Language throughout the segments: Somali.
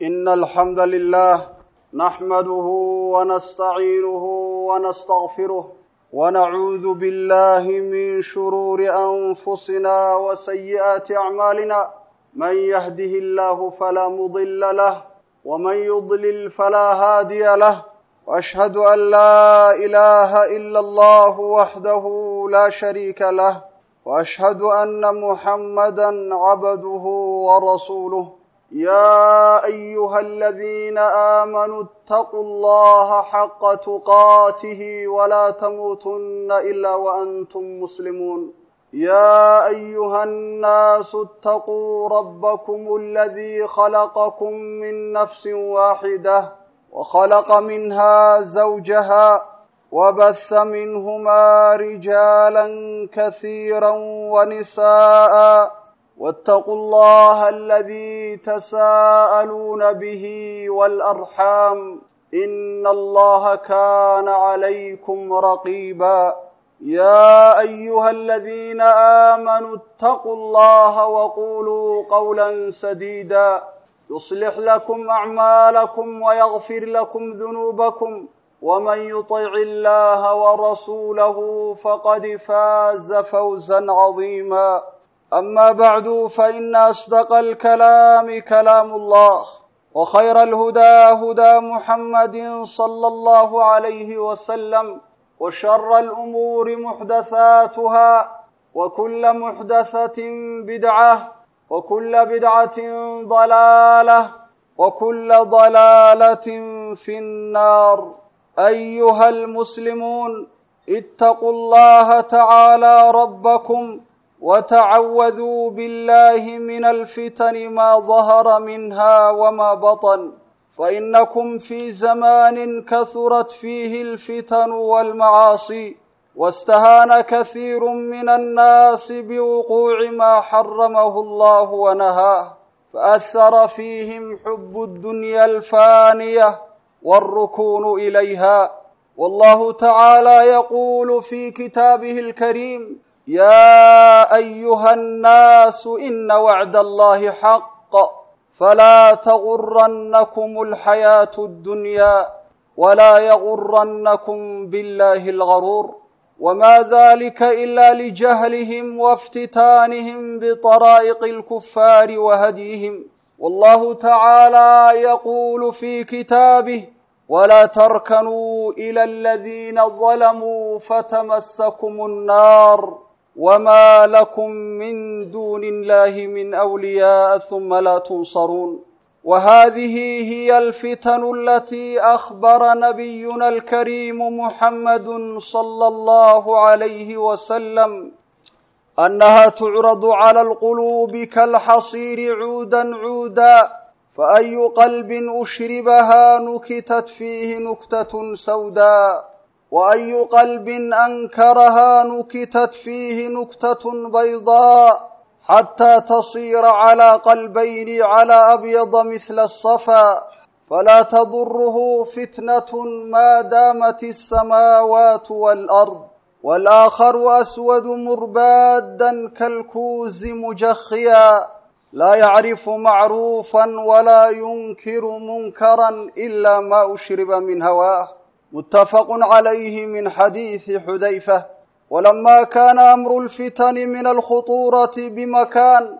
إن الحمد لله نحمده ونستعينه ونستغفره ونعوذ بالله من شرور أنفسنا وسيئات أعمالنا من يهده الله فلا مضل له ومن يضلل فلا هادي له وأشهد أن لا إله إلا الله وحده لا شريك له وأشهد أن محمدا عبده ورسوله يا أيها الذين آمنوا اتقوا الله حق تقاته ولا تموتن إلا وأنتم مسلمون يا أيها الناس اتقوا ربكم الذي خلقكم من نفس واحدة وخلق منها زوجها وبث منهما رجالا كثيرا ونساء واتقوا الله الذي تساءلون به والأرحام إن الله كان عليكم رقيبا يا أيها الذين آمنوا اتقوا الله وقولوا قولا سديدا يصلح لكم أعمالكم ويغفر لكم ذنوبكم ومن يطع الله ورسوله فقد فاز فوزا عظيما أما بعد فإن أصدق الكلام كلام الله وخير الهدى هدى محمد صلى الله عليه وسلم وشر الأمور محدثاتها وكل محدثة بدعة وكل بدعة ضلالة وكل ضلالة في النار أيها المسلمون اتقوا الله تعالى ربكم وتعوذوا بالله من الفتن ما ظهر منها وما بطن فإنكم في زمان كثرت فيه الفتن والمعاصي واستهان كثير من الناس بوقوع ما حرمه الله ونهاه فأثر فيهم حب الدنيا الفانية والركون إليها والله تعالى يقول في كتابه الكريم يا أيها الناس إن وعد الله حق فلا تغرنكم الحياة الدنيا ولا يغرنكم بالله الغرور وما ذلك إلا لجهلهم وافتتانهم بطرائق الكفار وهديهم والله تعالى يقول في كتابه ولا تركنوا إلى الذين ظلموا فتمسكم النار وما لكم من دون الله من أولياء ثم لا تنصرون وهذه هي الفتن التي أخبر نبينا الكريم محمد صلى الله عليه وسلم أنها تعرض على القلوب كالحصير عودا عودا فأي قلب أشربها نكتت فيه نكتة سوداء وأي قلب أنكرها نكتت فيه نكتة بيضاء حتى تصير على قلبين على أبيض مثل الصفا فلا تضره فتنة ما دامت السماوات والأرض والآخر أسود مربادا كالكوز مجخيا لا يعرف معروفا ولا ينكر منكرا إلا ما أشرب من هواه متفق عليه من حديث حذيفة ولما كان أمر الفتن من الخطورة بمكان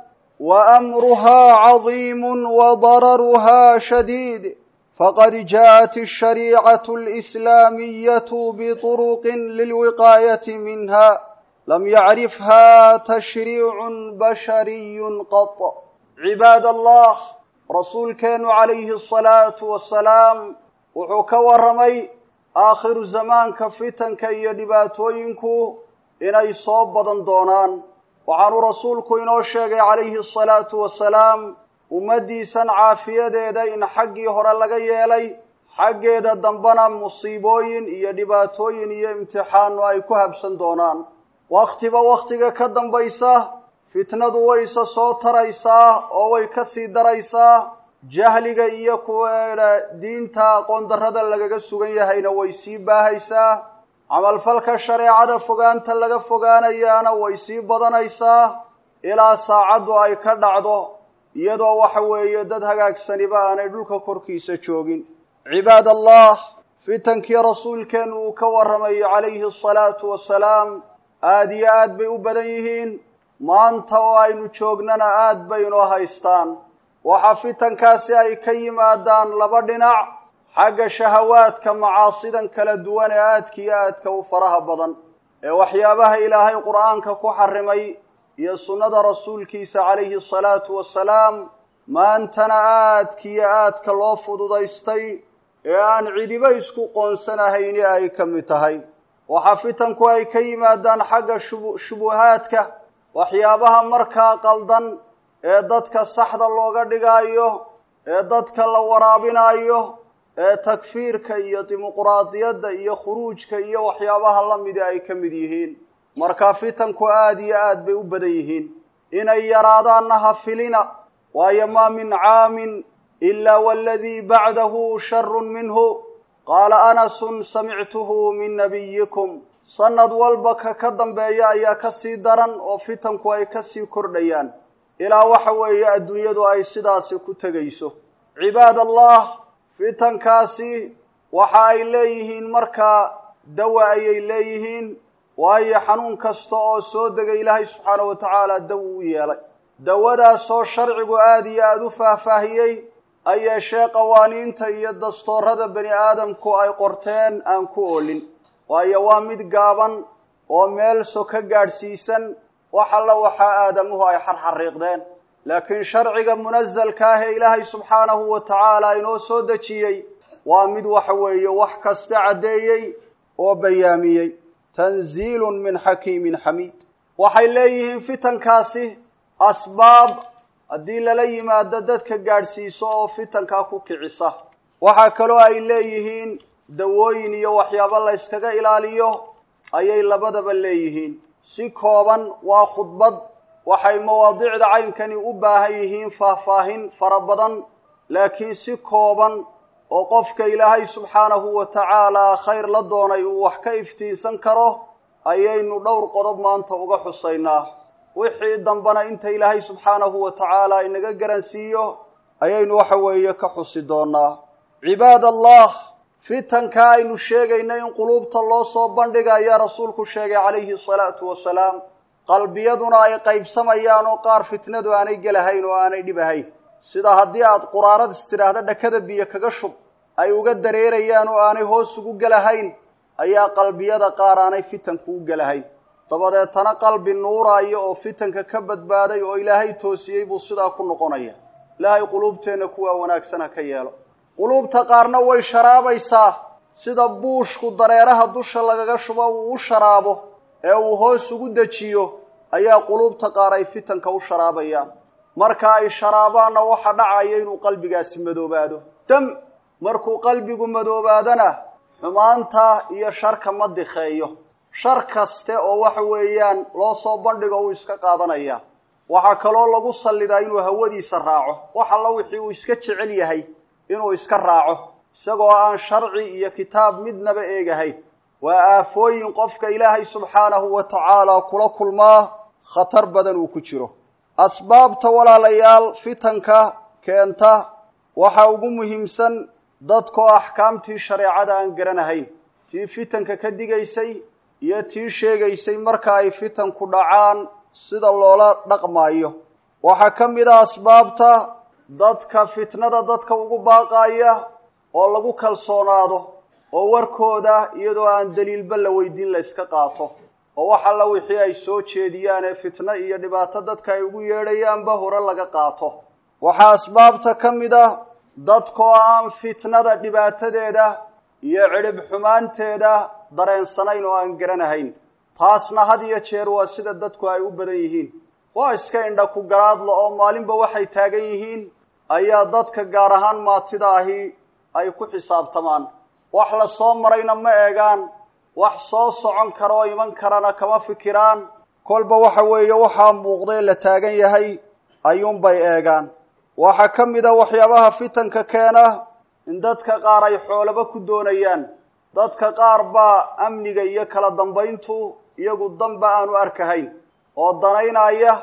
وأمرها عظيم وضررها شديد فقد جاءت الشريعة الإسلامية بطرق للوقاية منها لم يعرفها تشريع بشري قط عباد الله رسول كان عليه الصلاة والسلام وحك ورمي aakhiru zamaanka fitanka iyo dhibaatooyinku inay soo badan doonaan waxaanu rasuulku inoo sheegay calayhi asalaatu wasalaam ummaddiisan caafiyadeeda in xaggii hore laga yeelay xaggeeda dambena musiibooyin iyo dhibaatooyin iyo imtixaano ay ku habsan doonaan wakhtiba wakhtiga ka dambaysa fitnadu wayse soo taraysaa oo way ka sii daraysaa jahliga iyo kuwa diinta aqoon darrada lagaga sugan yahayna way sii baahaysaa camalfalka shareecada fogaanta laga fogaanayaana way sii badanaysaa ilaa saacaddu ay ka dhacdo iyadoo waxa weeye dad hagaagsaniba aanay dhulka korkiisa joogin cibaad allah fitankii rasuulkeennu uu ka warramayo calayhi asalaatu wasalaam aada iyo aad bay u badan yihiin maanta oo aynu joognana aad bay inoo haystaan waxaa fitankaasi ay ka yimaadaan laba dhinac xagga shahawaadka macaasidan kala duwan ee aadka iyo aadka u faraha badan ee waxyaabaha ilaahay qur'aanka ku xarimay iyo sunnada rasuulkiisa calayhi asalaatu wasalaam maantana aadka iyo aadka loo fududaystay ee aan cidiba isku qoonsanahayni ay ka mid tahay waxaa fitanku ay ka yimaadaan xagga shubu shubuhaadka waxyaabaha markaa qaldan ee dadka saxda looga dhigaayo ee dadka la waraabinayo ee takfiirka iyo dimuquraadiyadda iyo khuruujka iyo waxyaabaha la midi ay ka mid yihiin marka fitanku aada iyo aad bay u badan yihiin inay yaraadaanna ha filina waayo maa min caamin ilaa waladii bacdahu sharun minhu qaala anasun samictuhu min nabiyikum sanad walba ka ka dambeeya ayaa ka sii daran oo fitanku ay ka sii kordhayaan ilaa waxa weeye adduunyadu ay sidaasi ku tegayso cibaad allah fitankaasi waxa ay leeyihiin markaa dawa ayay leeyihiin waayo xanuun kasta oo soo degay ilaahay subxaana wa tacaala daw u yeelay dawadaasoo sharcigu aada iyo aada u faahfaahiyey ay yeeshee qawaaniinta iyo dastoorada bani aadamku ay qorteen aan ku oolin waayo waa mid gaaban oo meel so ka gaadhsiisan wax alla waxaa aadamuhu ay xarxariiqdeen laakiin sharciga munasalka ah ee ilaahay subxaanahu wa tacaala inoo soo dejiyey waa mid waxa weeye wax kasta caddeeyey oo bayaamiyey tanziilun min xakiimin xamiid waxay leeyihiin fitankaasi asbaab haddii lala yimaado dadka gaadhsiiso oo fitankaa ku kicisa waxaa kaloo ay leeyihiin dawooyin iyo waxyaabo la yskaga ilaaliyo ayay labadaba leeyihiin si kooban waa khudbad waxay mawaadicda caynkani u baahan yihiin faahfaahin fara badan laakiin si kooban oo qofka ilaahay subxaanahu wa tacaalaa khayr la doonay uu wax ka iftiinsan karo ayaynu dhowr qodob maanta uga xusaynaa wixii dambena inta ilaahay subxaanahu wa tacaala inaga garansiiyo ayaynu waxa weeye ka xusi doonaa cibaad allah fitanka aynu sheegayna in quluubta loo soo bandhiga ayaa rasuulku sheegay calayhi asalaatu wasalaam qalbiyaduna ay qaybsamayaan oo qaar fitnadu aanay gelahayn oo aanay dhibahayn sida haddii aad quraarad istidhaahda dhakada biyo kaga shub ay uga dareerayaan oo aanay hoos ugu gelahayn ayaa qalbiyada qaar aanay fitanku u gelahayn dabadeetana qalbi nuuraayo oo fitanka ka badbaaday oo ilaahay toosiyey buu sidaa ku noqonaya ilaahay quluubteenna kuwaa wanaagsan ha ka yeelo quluubta qaarna way sharaabaysaa sida buushku dareeraha dusha lagaga shubo uu u sharaabo ee uu hoos ugu dejiyo ayaa quluubta qaar ay fitanka u sharaabayaan marka ay sharaabaanna waxa dhacaya inuu qalbigaasi madoobaado dam markuu qalbigu madoobaadana xumaanta iyo sharka ma dikheeyo shar kaste oo waxa weeyaan loo soo bandhigo uu iska qaadanaya waxaa kaloo lagu sallidaa inuu hawadiisa raaco wax alla wixii uu iska jecel yahay inuu iska raaco isagoo aan sharci iyo kitaab midnaba eegahayn waa aafooyin qofka ilaahay subxaanahu wa tacaala kula kulmaa khatar badan uu ku jiro asbaabta walaalayaal fitanka keenta waxaa ugu muhiimsan dadkoo axkaamtii shareecada aan garanahayn tii fitanka ka digaysay iyo tii sheegaysay marka ay fitanku dhacaan sida loola dhaqmaayo waxaa ka mid a asbaabta dadka fitnada dadka ugu baaqaaya oo lagu kalsoonaado oo warkooda iyadoo aan daliilba la weydiin la yska qaato oo wax alla wixii ay soo jeediyaan ee fitno iyo dhibaato dadka ay ugu yeedhayaanba hore laga qaato waxaa asbaabta ka mid ah dadkoo aan fitnada dhibaatadeeda iyo cidhib xumaanteeda dareensanayn oo aan garanahayn taasna had iyo jeer waa sida dadku ay u badan yihiin waa iska indha ku garaadla oo maalinba waxay taagan yihiin ayaa dadka gaar ahaan maatida ahi ay ku xisaabtamaan wax la soo marayna ma eegaan wax soo socon kara oo iman karana kama fikiraan kolba waxa weeye waxaa muuqdee la taagan yahay ayuunbay eegaan waxaa ka mid a waxyaabaha fitanka keena in dadka qaar ay xoolaba ku doonayaan dadka qaar baa amniga iyo kala dambayntu iyagu danba aanu arkahayn oo danaynaya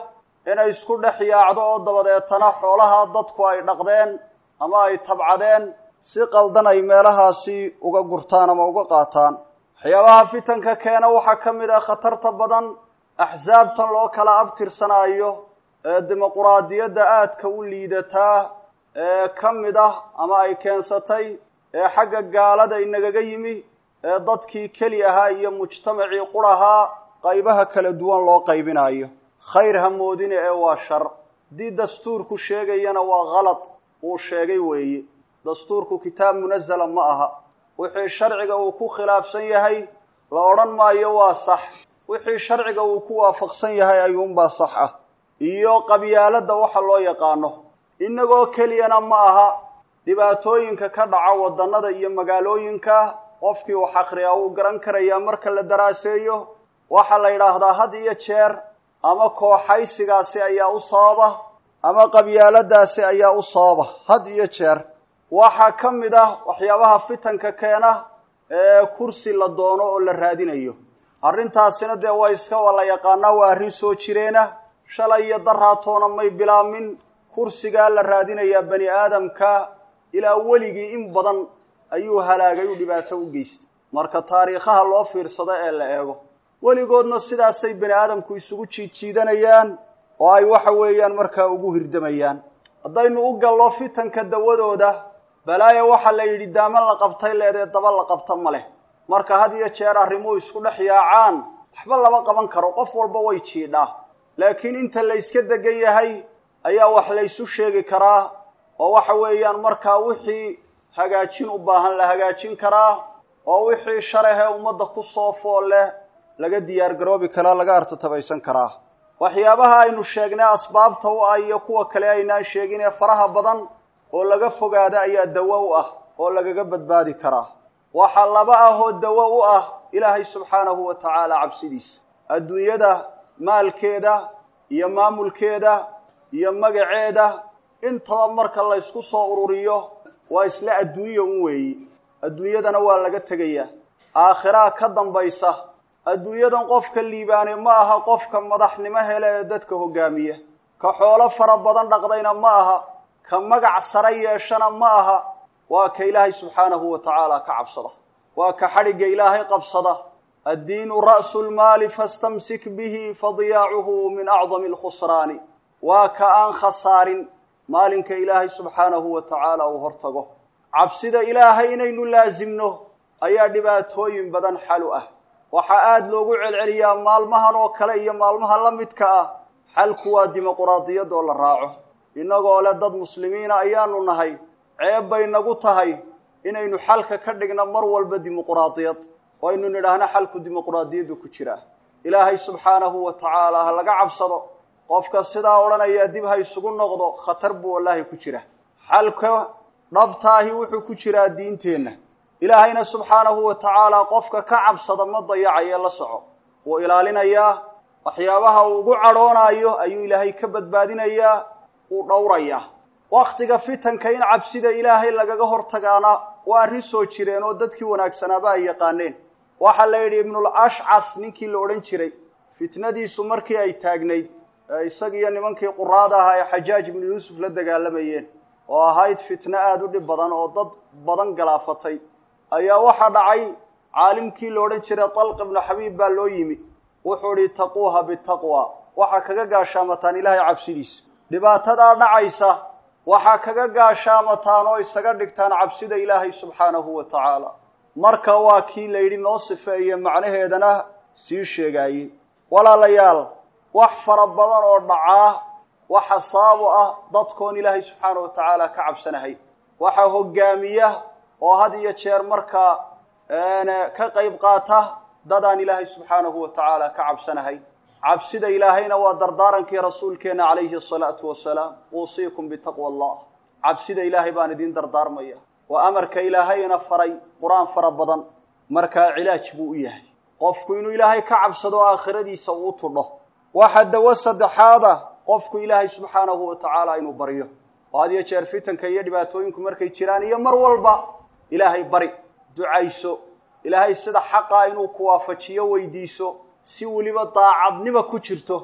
inay isku dhex yaacdo oo dabadeetana xoolaha dadku ay dhaqdeen ama ay tabcadeen si qaldan ay meelahaasi uga gurtaan ama uga qaataan waxyaabaha fitanka keena waxaa ka mid ah khatarta badan axsaabtan loo kala abtirsanaayo ee dimuquraadiyadda aadka u liidataa ee ka mid ah ama ay keensatay ee xagga gaalada inagaga yimi ee dadkii keli ahaa iyo mujtamacii qurahaa qaybaha kala duwan loo qaybinayo khayr ha moodine ee waa shar haddii dastuurku sheegayana waa khalad uu sheegay weeye dastuurku kitaab munazala ma aha wixii sharciga uu ku khilaafsan yahay la odhan maayo waa sax wixii sharciga uu ku waafaqsan yahay ayuunbaa sax ah iyo qabyaaladda waxa loo yaqaano innagoo keliyana ma aha dhibaatooyinka ka dhaca waddannada iyo magaalooyinka qofkii wax akhriyaa wuu garan karayaa marka la daraaseeyo waxaa la yidhaahdaa had iyo jeer ama kooxaysigaasi ayaa u sababa ama qabyaaladaasi ayaa u sababa had iyo jeer waxaa ka mid ah waxyaabaha fitanka keena ee kursi la doono oo la raadinayo arrintaasina dee waa iska waa la yaqaanaa waa arrin soo jireena shalay iyo daraatoona may bilaamin kursigaa la raadinayaa bani aadamka ilaa weligii in badan ayuu halaagay u dhibaato u geystay marka taariikhaha loo fiirsado ee la eego weligoodna sidaasay bani aadamku isugu jiidjiidanayaan oo ay waxa weeyaan markaa ugu hirdamayaan haddaynu u gallo fitanka dawadooda balaaya waxaa la yidhi daaman la qabtay leedee daba la qabta ma leh marka had iyo jeer arrimuhu isku dhex yaacaan waxba lama qaban karo qof walba way jiidhaa laakiin inta la yska degan yahay ayaa wax laysu sheegi karaa oo waxa weeyaan markaa wixii hagaajin u baahan la hagaajin karaa oo wixii sharahee ummadda ku soo fool leh laga diyaar garoobi karaa laga artatabaysan karaa waxyaabaha aynu sheegnay asbaabta u ah iyo kuwa kale aynaan sheegin ee faraha badan oo laga fogaada ayaa dawo u ah oo lagaga badbaadi karaa waxaa laba ah oo dawo u ah ilaahay subxaanahu wa tacaala cabsidiisa adduunyada maalkeeda iyo maamulkeeda iyo magaceeda intaba marka laysku soo ururiyo waa isla adduunya un weeyi adduunyadana waa laga tegayaa aakhiraa ka dambaysa adduunyadan qofka liibaane ma aha qofka madaxnimo hele ee dadka hogaamiya ka xoolo fara badan dhaqdayna ma aha ka magac sare yeeshana ma aha waa ka ilaahay subxaanahu wa tacaala ka cabsada waa ka xadhigga ilaahay qabsada addiinu ra'su lmaali fastamsik bihi fadiyaacuhu min acdami alkhusraani waa ka aan khasaarin maalinka ilaahay subxaanahu wa tacaala uu hortago cabsida ilaahay inaynu laasimno ayaa dhibaatooyin badan xalu ah waxaa aada loogu celceliyaa maalmahan oo kale iyo maalmaha la midka ah xalku waa dimuquraadiyad oo la raaco innagoo leh dad muslimiina ayaanu nahay ceeb bay nagu tahay inaynu xalka ka dhigno mar walba dimuquraadiyad oo aynu nidhaahno xalku dimuquraadiyaddu ku jiraa ilaahay subxaanahu wa tacaala ha laga cabsado qofka sidaa odhanayaa dib ha isugu noqdo khatar buu wallaahi ku jira xalka dhabtaahi wuxuu ku jiraa diinteenna ilaahayna subxaanahu wa tacaala qofka ka cabsada ma dayacaye la soco wuu ilaalinayaa waxyaabaha uu ugu cadhoonaayo ayuu ilaahay ka badbaadinayaa uu dhowrayaa wakhtiga fitanka in cabsida ilaahay lagaga hortagaana waa arrin soo jireen oo dadkii wanaagsanaaba ay yaqaaneen waxaa la yidhi ibnul ashcas ninkii la odhan jiray fitnadiisu markii ay taagnayd isagiiyo nimankii quraada ahaa ee xajaaj ibnu yuusuf la dagaalamayeen oo ahayd fitno aada u dhib badan oo dad badan galaafatay ayaa waxaa dhacay caalimkii la odhan jiray talq ibnu xabiib baa loo yimi wuxuu idhi taquuha bitaqwa waxaa kaga gaashaamataan ilaahay cabsidiisa dhibaatadaa dhacaysa waxaa kaga gaashaamataan oo isaga dhigtaan cabsida ilaahay subxaanahu wa tacaala marka waa kii la yidhi noo sifeeye macnaheedana sii sheegaayey walaalayaal wax fara badan oo dhacaa waxa sababu ah dadkoon ilaahay subxaana wa tacaala ka cabsanahay waxaa hogaamiya oo had iyo jeer markaa ka qayb qaata dadaan ilaahay subxaanahu wa tacaala ka cabsanahay cabsida ilaahayna waa dardaarankii rasuulkeenna calayhi asalaatu wasalaam uusiikum bitaqwa allah cabsida ilaahay baan idiin dardaarmaya waa amarka ilaahayna faray qur-aan fara badan markaa cilaaj buu u yahay qofku inuu ilaahay ka cabsado aakhiradiisa uu tudho waxa dawo saddexaada qofku ilaahay subxaanahu wa tacaala inuu baryo oo had iyo jeer fitanka iyo dhibaatooyinku markay jiraan iyo mar walba ilaahay bari ducayso ilaahay sida xaqaa inuu ku waafajiyo weydiiso si weliba daacadnima ku jirto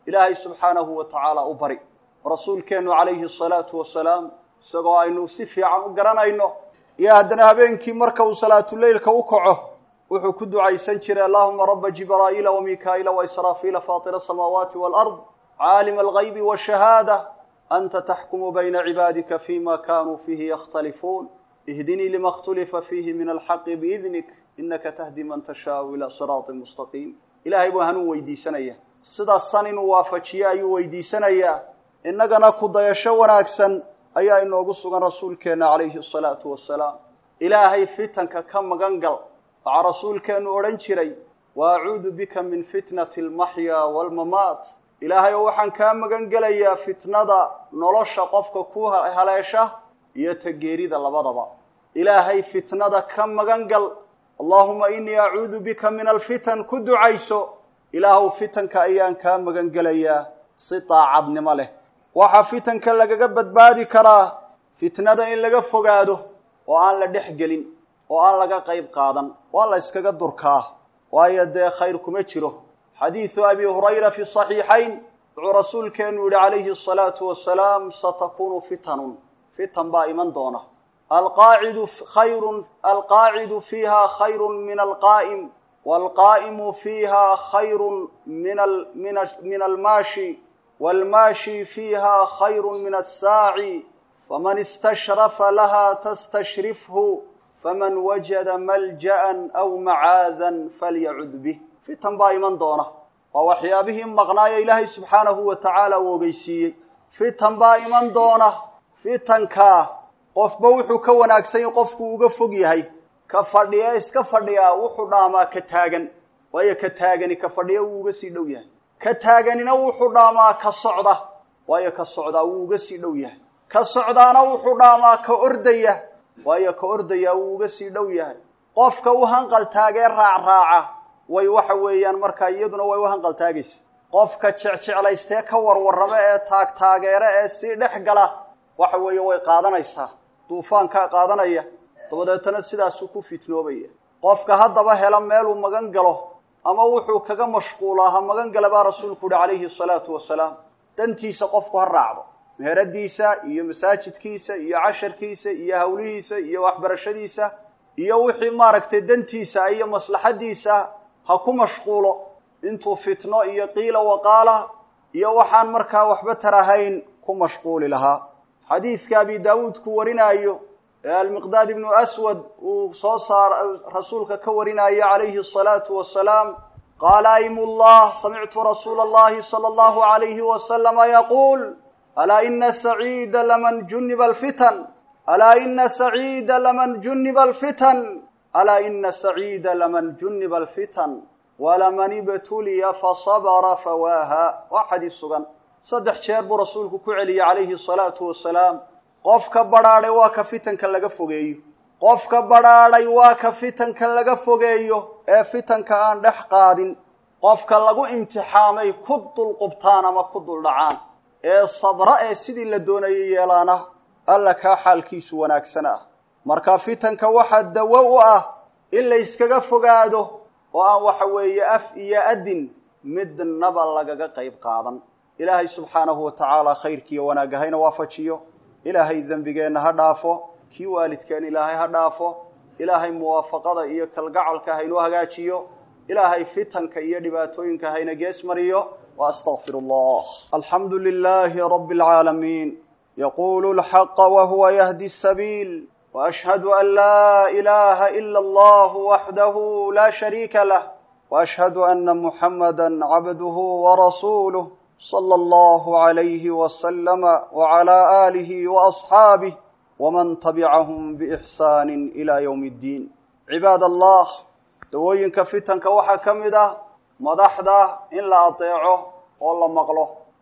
ilaahay subxaanahu wa tacaala u bari rasuulkeennu calayhi asalaatu wasalaam isagoo aynu si fiican u garanayno iyo haddana habeenkii marka uu salaatuleylka u kaco wuxuu ku ducaysan jiray allahuma raba jibraa'iila wamikaa'iila waisraafiila faatira asamaawaati walard caalima algaybi washahaada anta taxkumu bayna cibaadika fima kanuu fiihi yakhtalifuun ihdinii lima اkhtulifa fiihi min alxaqi biidnik inaka tahdi man tashaau ila siraaطi mustaqiim ilahay buu hanuun weydiisanaya sidaasan inuu waafajiye ayuu weydiisanayaa innagana ku dayasho wanaagsan ayaa inoogu sugan rasuulkeenna calayhi asalaatu wasalaam ilaahay fitanka ka magan gal waxaa rasuulkeennu odhan jiray wa acuudu bika min fitnati almaxyaa waalmamaat ilaahay oo waxaan kaa magan gelayaa fitnada nolosha qofka ku haleesha iyo tageerida labadaba ilaahay fitnada ka magan gal allaahuma inii acuudu bika min alfitan ku ducayso ilaahuw fitanka ayaan kaa magan gelayaa si daacadnimo leh waxaa fitanka lagaga badbaadi karaa fitnada in laga fogaado oo aan la dhex gelin oo aan laga qayb qaadan waa la yskaga durkaa waayo dee khayr kuma jiro xadiidu abi hurayra fi saxiixayn wuxuu rasuulkeenu yihi calayhi asalaatu wasalaam satakunu fitanun fitan baa iman doona alqaacidu khayrun alqaacidu fiiha khayru min alqaa'im waalqaa'imu fiiha khayru min min almaashi waalmaashi fiiha khayru min assaaci faman istashrafa laha tastashrifhu faman wajada malja'an aw macaadan falyacud bih fitan baa iman doona waa waxyaabihii maqnaayo ilaahay subxaanahu wa tacaala uu ogeysiiyey fitan baa iman doona fitankaa qofba wuxuu ka wanaagsan yahy qofku uga fog yahay ka fadhiya iska fadhiyaa wuxuu dhaamaa ka taagan waayo ka taagani ka fadhiya wuu uga sii dhow yahay ka taaganina wuxuu dhaamaa ka socda waayo ka socdaa wuu uga sii dhow yahay ka socdaana wuxuu dhaamaa ka ordaya waayo ka ordayaa wuu uga sii dhow yahay qofka u hanqal taagee raacraaca way waxa weeyaan markaa iyaduna way u hanqal taagaysa qofka jecjeclaystee ka warwarrama ee taagtaageere ee sii dhex gala waxa weeye way qaadanaysaa duufaankaa qaadanaya dabadeetana sidaasuu ku fitnoobaya qofka haddaba hela meeluu magan galo ama wuxuu kaga mashquulaa ha magan gala baa rasuulku uhi calayhi asalaatu wasalaam dantiisa qofku ha raacdo meheradiisa iyo masaajidkiisa iyo casharkiisa iyo hawlihiisa iyo waxbarashadiisa iyo wixii maaragtay dantiisa iyo maslaxadiisa ha ku mashquulo intuu fitno iyo qiila waqaala iyo waxaan markaa waxba tarahayn ku mashquuli lahaa xadiidka abi daawuud ku warinaayo ee almiqdaad ibnu aswad uu soo saar rasuulka ka warinaayo calayhi asalaatu wasalaam qaala aymullah samictu rasuula allahi sala allahu alayhi wasalama yaquul alaa ina saciida laman juniba alfitan alaa ina saciida laman juniba alfitan alaa ina saciida laman juniba alfitan walaman ibtuliya fasabra fawaaha waa xadiis sugan saddex jeer buu rasuulku ku celiyey calayhi asalaatu wasalaam qofka badhaadhay waa ka fitanka laga fogeeyo qofka badhaadhay waa ka fitanka laga fogeeyo ee fitanka aan dhex qaadin qofka lagu imtixaamay ku dulqubtaan ama ku duldhacaan ee sabra ee sidii la doonayay yeelaana alla kaa xaalkiisu wanaagsan ah marka fitanka waxaa dawo u ah in la yskaga fogaado oo aan waxa weeye af iyo adin midnaba lagaga qayb qaadan ilaahay subxaanahu wa tacaala khayrkiiyo wanaagga hayna waafajiyo ilaahay dembigeenna ha dhaafo kii waalidkeen ilaahay ha dhaafo ilaahay muwaafaqada iyo kalgacalka haynoo hagaajiyo ilaahay fitanka iyo dhibaatooyinka hayna gees mariyo wa astaqfiru allah alxamdu lilaahi rabbi alcaalamiin yaqulu lxaqa wahuwa yahdi sabiil waashhadu an laa ilaha ila allah waxdahu la shariika lah waashhadu ana muxamada cabduhu warasuuluh صلى الله عليه وسلم وعلى آله وأصحابه ومن تبعهم بإحسان إلى يوم الدين عباد الله dawooyinka fitanka waxaa ka mid ah madaxda in la adeeco oo la maqlo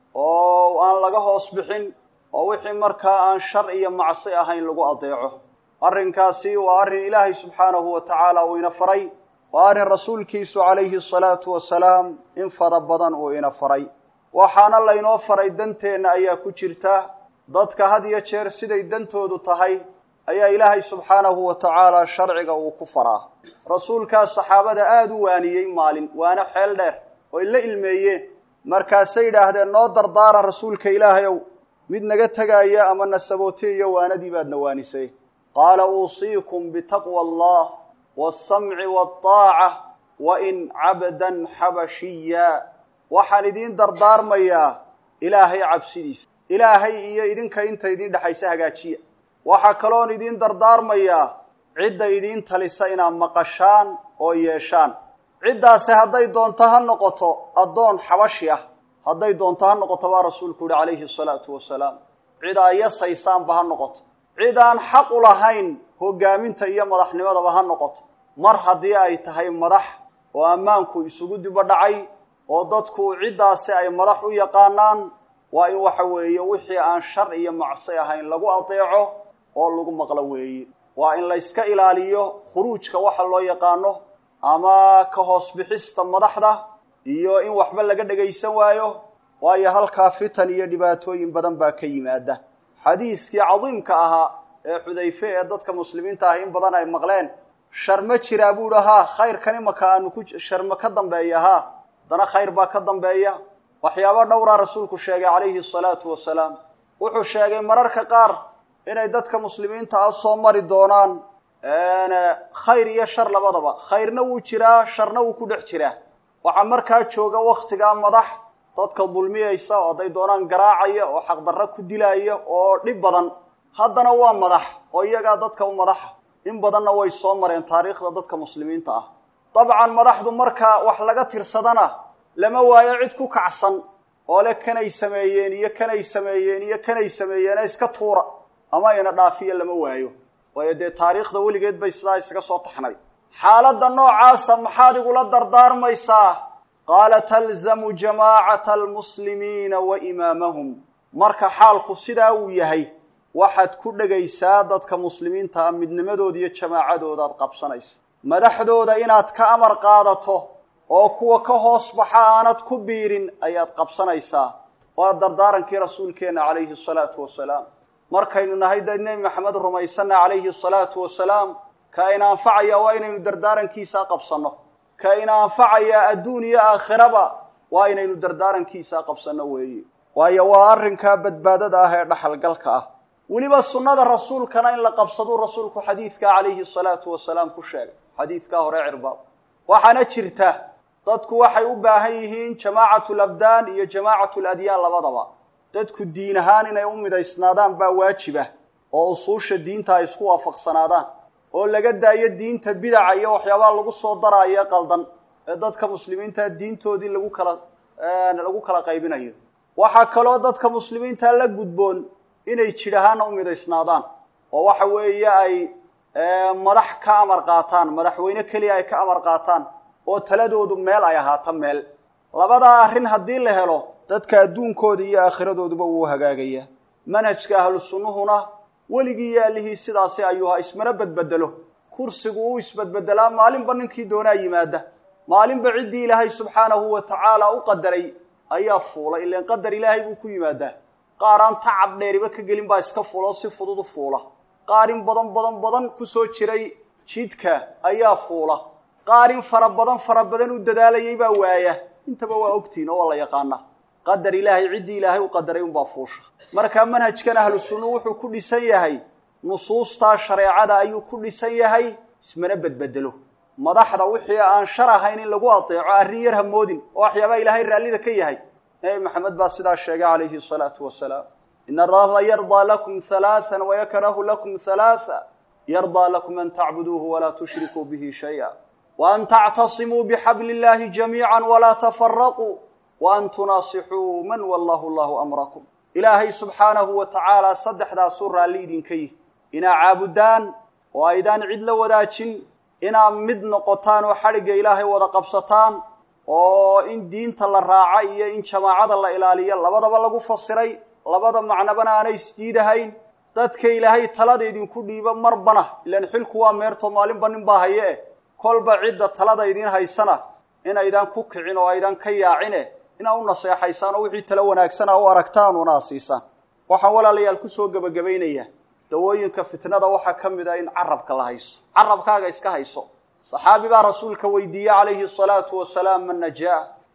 oo aan laga hoos bixin oo wixii markaa aan shar iyo macsi ahayn lagu adeeco arrinkaasi waa arrin ilaahay subxaanahu wa tacaala uu ina faray waa arrin rasuulkiisu calayhi الsalaatu wasalaam in fara badan uu ina faray waxaana laynoo faray danteenna ayaa ku jirta dadka had iyo jeer siday dantoodu tahay ayaa ilaahay subxaanahu wa tacaala sharciga uu ku faraa rasuulkaas saxaabada aada u waaniyey maalin waana xeel dheer oy la ilmeeyeen markaasay yidhaahdeen noo dardaara rasuulka ilaahay ow mid naga tegaya ama nasabooteeyo waanadii baad nawaanisay qaala uusiikum bitaqwa allah waasamci waataaca wa in cabdan xabashiya waxaan idiin dardaarmayaa ilaahay cabsidiisa ilaahay iyo idinka inta idiin dhexaysa hagaajiya waxaa kaloon idiin dardaarmayaa cidda idiin talisa inaad maqashaan oo yeeshaan ciddaasi hadday doonto ha noqoto addoon xabashi ah hadday doonto ha noqoto baa rasuulku yihi calayhi asalaatu wasalaam cid aa yasaysaanba ha noqoto cid aan xaq u lahayn hogaaminta iyo madaxnimadaba ha noqoto mar haddii ay tahay madax oo ammaanku isugu dibo dhacay oo dadku ciddaasi ay madax u yaqaanaan waa in waxa weeye wixii aan shar iyo macsi ahayn lagu adeeco oo lagu maqlo weeye waa in la yska ilaaliyo khuruujka waxa loo yaqaano ama ka hoos bixista madaxda iyo in waxba laga dhagaysan waayo waayo halkaa fitan iyo dhibaatooyin badan baa ka yimaada xadiiskii cadiimka ahaa ee xudayfe ee dadka muslimiinta ah in badan ay maqleen shar ma jiraa buu hi haa khayrkani maka aanu ku shar ma ka dambeeya haa haddana khayr baa ka dambeeya waxyaabo dhowraa rasuulku sheegay calayhi asalaatu wasalaam wuxuu sheegay mararka qaar inay dadka muslimiinta ah soo mari doonaan khayr iyo shar labadaba khayrna wuu jiraa sharna wuu ku dhex jiraa waxaa markaa jooga waktigaa madax dadka dulmiyaysa oo hadday doonaan garaacaya oo xaqdarro ku dilaya oo dhib badan haddana waa madax oo iyagaa dadka u madaxa in badanna way soo mareen taariikhda dadka muslimiinta ah dabcan madaxdu marka wax laga tirsadana lama waayo cid ku kacsan oo le kanay sameeyeen iyo kanay sameeyeen iyo kanay sameeyeen iska tuura ama ina dhaafiya lama waayo waayo dee taariikhda weligeed bay sidaa isaga soo taxnay xaaladda noocaasa maxaad igula dardaarmaysaa qaala talzamu jamaacata almuslimiina wa imaamahum marka xaalku sidaa uu yahay waxaad ku dhegaysaa dadka muslimiinta ah midnimadooda iyo jamaacadoodaad qabsanaysa madaxdooda inaad ka amar qaadato oo kuwa ka hoos baxa aanad ku biirin ayaad qabsanaysaa waa dardaarankii rasuulkeenna calayhi asalaatu wasalaam markaynu nahay dad nebi maxamed rumaysanna calayhi asalaatu wasalaam ka ina anfacaya waa inaynu dardaarankiisaa qabsanno ka ina anfacaya adduun iyo aakhiraba waa inaynu dardaarankiisaa qabsanno weeye waayo waa arrinkaa badbaadada ah ee dhaxalgalka ah weliba sunnada rasuulkana in la qabsaduu rasuulku xadiidkaa calayhi asalaatu wasalaam ku sheegay xadiidkaa hore cirbaab waxaana jirta dadku waxay u baahan yihiin jamaacatu labdaan iyo jamaacatu ladyaan labadaba dadku diin ahaan inay u midaysnaadaan baa waajiba oo usuusha diinta ay isku waafaqsanaadaan oo laga daayo diinta bidaca iyo waxyaabaha lagu soo daraayo qaldan ee dadka muslimiinta diintoodii lagu kala lagu kala qaybinayo waxaa kaloo dadka muslimiinta la gudboon inay jidh ahaana u midaysnaadaan oo waxa weeye ay madax ka amar qaataan madaxweyne keliya ay ka amar qaataan oo taladoodu meel ay ahaato meel labadaa arrin haddii la helo dadka adduunkooda iyo aakhiradooduba wuu hagaagayaa manhajka ahlu sunnuhuna weligii yaalihii sidaasi ayuu ha ismana bedbedelo kursigu uu isbedbedelaa maalinba ninkii doonaa yimaada maalinba ciddii ilaahay subxaanahu wa tacaala u qadaray ayaa fuula ilaan qadar ilaahay buu ku yimaadaa qaar aan tacab dheeriba ka gelin baa iska fuula oo si fudud u fuula qaar in badan badan badan ku soo jiray jidka ayaa fuula qaar in fara badan fara badan u dadaalayay baa waaya intaba waa ogtihin oo waa la yaqaanaa qadar ilaahay ciddii ilaahay u qadaray unbaa fuusha markaa manhajkan ahlu sunnu wuxuu ku dhisan yahay nusuustaa shareecada ayuu ku dhisan yahay ismana bedbedelo madaxda wixii aan shar ahayn in lagu adeeco arrin yar hamoodin oo waxyaabaa ilaahay raallida ka yahay nebi maxamed baa sidaa sheegay calayhi asalaatu wasalaam in allaha yardaa lakum halaaan wayakrahu lakum halaaa yardaa lakum an tacbuduuhu walaa tushrikuu bihi shaya waan tactasimuu bixabli illahi jamiica walaa tafaraquu waan tunaasixuu man wallahu llahu amrakum ilaahay subxaanahu wa tacaala saddexdaasuu raalli idinka yihi inaa caabudaan oo aydaan cid la wadaajin inaa mid noqotaan oo xadhigga ilaahay wada qabsataan oo in diinta la raaca iyo in jamaacada la ilaaliyo labadaba lagu fasiray labada macnabana aanay isdiidahayn dadka ilaahay talada idinku dhiibo marbana ilaan xilku waa meerto maalinba nin baa haye eh kolba cidda talada idiin haysana inaydaan ku kicin oo aydan ka yaacine inaa u naseexaysaan oo wixii talo wanaagsana u aragtaan una asiisaan waxaan walaalayaal kusoo gebagabaynayaa dawooyinka fitnada waxaa ka mid ah in carabka la hayso carabkaaga iska hayso saxaabi baa rasuulka weydiiyey calayhi asalaatu wasalaam man najaa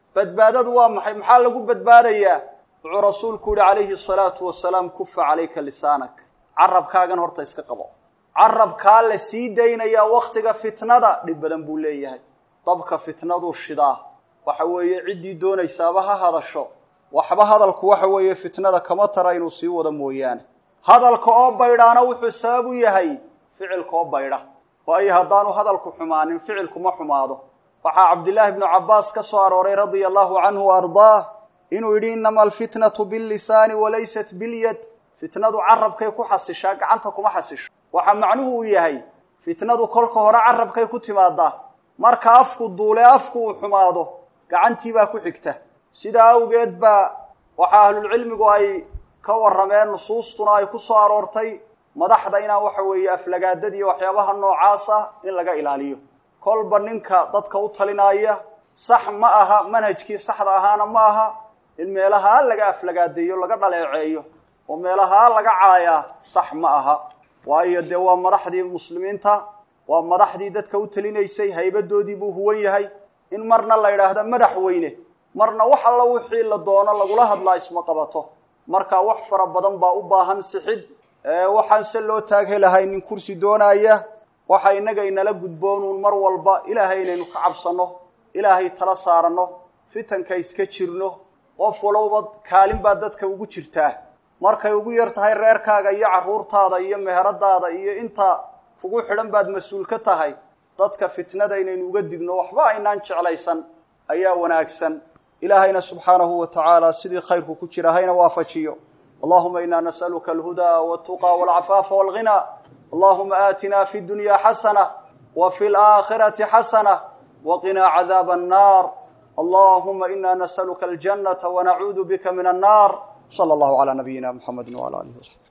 badbaadadu waa maxay maxaa lagu badbaadayaa wuxuu rasuulku yihi calayhi asalaatu wasalaam kufa calayka lisaanak carabkaagan horta iska qabo carabkaa la sii daynayaa wakhtiga fitnada dhib badan buu leeyahay dabka fitnaduu shidaa waxa weeye ciddii doonaysaaba ha hadasho waxba hadalku waxa weeye fitnada kama tara inuu sii wado mooyaane hadalka oo baydhaana wuxuu sabab u yahay ficilka oo baydha waayo haddaanu hadalku xumaanin ficilkuma xumaado waxaa cabdillaahi bnu cabbaas ka soo arooray radia allahu canhu wa ardaah inuu yidhi innama alfitnatu billisaani walaysat bilyad fitnadu carabkay ku xasishaa gacanta kuma xasisho waxaa macnuhu uu yahay fitnadu kolka hore carabkay ku timaadaa marka afku duule afku uu xumaado gacantiibaa ku xigta sidaa awgeed baa waxaa ahlulcilmigu ay ka warrameen nusuustuna ay ku soo aroortay madaxda inaan waxa weeye aflagaadada iyo waxyaabaha noocaas ah in laga ilaaliyo kolba ninka dadka u talinaya sax ma aha manhajkii saxda ahaana ma aha in meelahaa laga aflagaadeeyo laga dhaleeceeyo oo meelahaa laga caayaa sax ma aha waayo dee waa madaxdii muslimiinta waa madaxdii dadka u talinaysay haybadoodii buu huwan yahay in marna la yidhaahdo madaxweyne marna wax alla wixii la doono lagula hadlaa isma qabato marka wax fara badan baa u baahan sixid waxaan se loo taaghelahay nin kursi doonaya waxa innaga inala gudboonuun mar walba ilaahay inaynu ka cabsanno ilaahay tala saaranno fitanka iska jirno qof walowba kaalin baa dadka ugu jirtaa markay ugu yar tahay reerkaaga iyo carruurtaada iyo meheradaada iyo inta kugu xidhan baad mas-uul ka tahay dadka fitnada inaynu uga digno waxba aynaan jeclaysan ayaa wanaagsan ilaahayna subxaanahu wa tacaala sidii khayrku ku jira hayna waafajiyo allahuma ina nas'aluka alhudaa waltuqa walcafaafa walghinaa allahuma aatina fi dunya xasana wa fi laakhirati xasana waqinaa cadaaba annar allahuma ina nas'aluka aljannata wanacuudu bika min annar sala allahu calaa nabiyina muxamedi wala alihi wasaxbi